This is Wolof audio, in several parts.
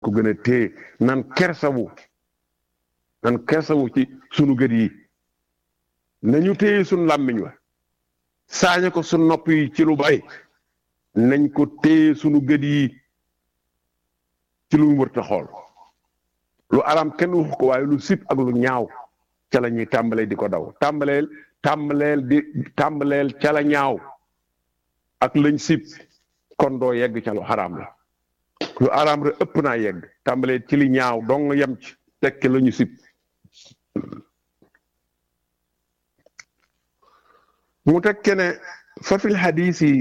ko gën a téye nan kersawu nan kersawu ci sunu gët yi nañu téye sunu làmmiñ wa saañe ko sunu nopp yi ci lu bay nañ ko téye sunu gët yi ci lu wërta xool lu aram kenn waxu ko waaye lu sib ak lu ñaaw ca la ñuy tàmbalee di ko daw tàmbaleel tàmbaleel di tàmbaleel ca la ñaaw ak lañ sib kon doo yegg ca lu xaraam la lu araam rek ëpp naa yegg tàmbalee ci li ñaaw dong yem ci tekki la ñu sib mu tekke ne fa fil xadiisi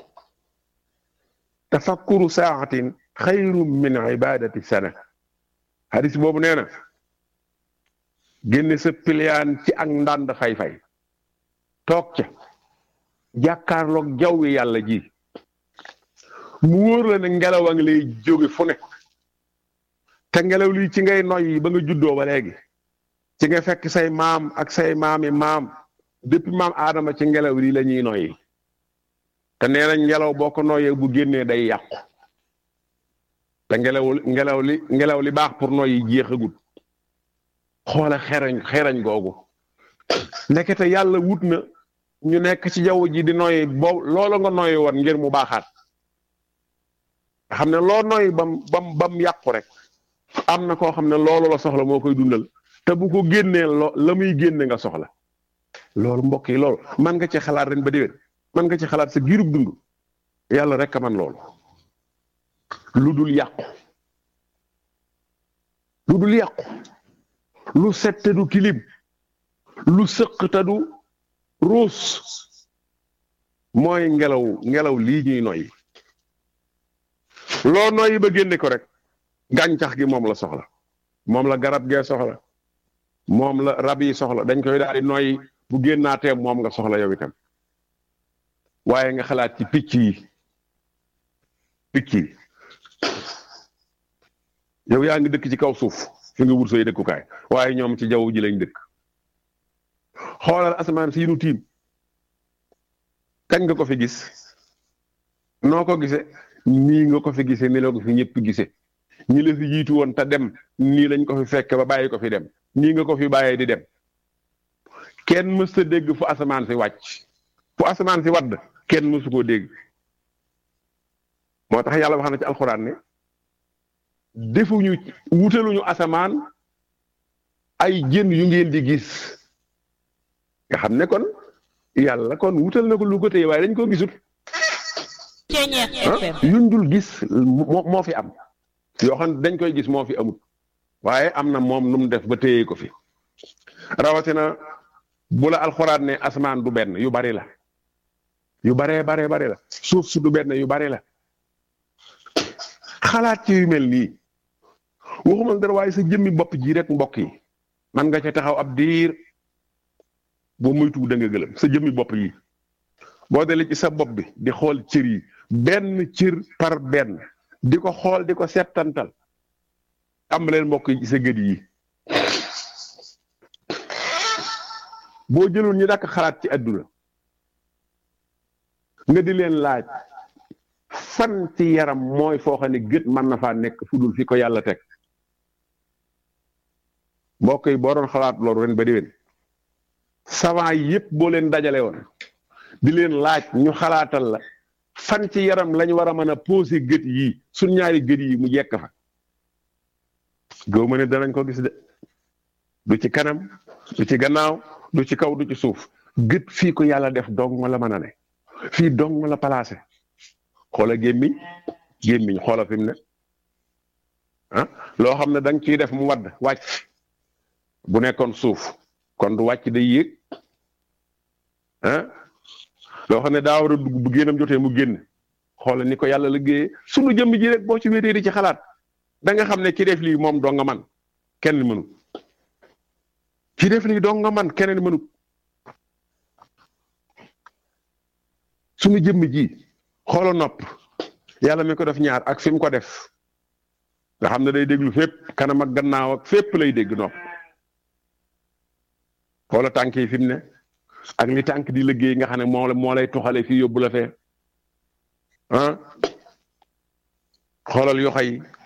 tafakkuru saaxatin xayrun min ibadati sana xadis boobu nee na génne sa piliyaan ci ak ndànd fay-fay toog ca jàkkaarloog jaww wi yàlla ji mu wóor la ne ngelaw a ngi lay jóge fu ne te ngelaw lii ci ngay noyyi ba nga juddoo ba léegi ci nga fekk say maam ak say maami maam depuis maam aadama ci ngelaw lii la ñuy noyyi te nee nañ ngelaw boo ko noyyee bu génnee day yàqu te ngelaw ngelaw li ngelaw li baax pour noyyi jeexagut xoole xerañ xerañ googu ndekete yàlla wut na ñu nekk ci jaww ji di noyyi boobu loolu nga noyyi woon ngir mu baaxaat xam ne loo noyyi bam bam bam yàqu rek am na koo xam ne loolu la soxla moo koy dundal te bu ko génnee lo la muy génne nga soxla loolu mbokk yi loolu man nga ci xalaat ren ba déwén man nga ci xalaat sa giirub dund yàlla rek a man loolu lu dul yàqu lu dul yàqu lu set te du kilim lu sëq te du ruus mooy ngelaw ngelaw lii ñuy noyyi loo noyyi ba génne ko rek gàncax gi moom la soxla moom la garab gee soxla moom la rab yi soxla dañ koy daal di noyyi bu génnaatee moom nga soxla yow itam waaye nga xalaat ci picc yi picc yi yow yaa ngi dëkk ci kaw suuf fi nga wut say dëkkukaay waaye ñoom ci jaww ji lañ dëkk xoolal asamaan si nu tiim kañ nga ko fi gis noo ko gisee nii nga ko fi gisee ni la ko fi ñëpp gisee ñi la fi jiitu woon te dem nii lañ ko fi fekk ba bàyyi ko fi dem nii nga ko fi bàyyee di dem kenn mës ta dégg fu asamaan si wàcc fu asamaan si wadd kenn mësu koo dégg moo tax yàlla wax na ci alxuraan ne defuñu wutaluñu asamaan ay jën yu ngeen di gis nga xam ne kon yàlla kon wutal na ko lu ko téye waaye dañ koo gisut yuñ dul gis moo moo fi am yoo xam ne dañ koy gis moo fi amut waaye am na moom nu mu def ba téye ko fi rawatina bu la alxuraan ne asamaan du benn yu bari la yu baree baree bari la suuf su du benn yu bari la xalaat ci yu mel nii waxuma dara waaye sa jëmmi bopp ji rek mbokk yi man nga ca taxaw ab diir boo moytu da nga gëlëm sa jëmmi bopp yi boo delee ci sa bopp bi di xool cër yi benn cër par benn di ko xool di ko settantal am leen mbokk yi ci sa gët yi boo jëloon ñu dàkk xalaat ci àdduna nga di leen laaj fan ci yaram mooy foo xam ne gët mën na faa nekk fu dul fi ko yàlla teg mbokk yi boo doon xalaat loolu ren ba déwén savant yi yëpp boo leen dajale woon di leen laaj ñu xalaatal la fan ci yaram lañ war a mën a posé gët yi suñ ñaari gët yi mu jekk fa góob ma ne danañ ko gis de du ci kanam du ci gannaaw du ci kaw du ci suuf gët fii ko yàlla def dong la mën a ne fii dong la placé xoola gémmiñ gémmiñ xoola fi mu ne ah loo xam ne da nga ciy def mu wadd wàcc bu nekkoon suuf kon du wàcc day yéeg ah loo xam ne daa war a dugg bu génnam jotee mu génn xoola ni ko yàlla liggéeyee sunu jëmm ji rek boo ci wéetee di ci xalaat da nga xam ne ki def lii moom doo nga man kenn mënu ki def lii doo nga man keneen mënu sunu jëmm ji xoola nopp yàlla mi ko def ñaar ak fi mu ko def nga xam ne day déglu fépp kanam ak gannaaw ak fépp lay dégg nopp xoola tànk yi fi mu ne ak li tànk di liggéey nga xam ne moo la moo lay tuxale fii yóbbu la fee ah xoolal yoxo yi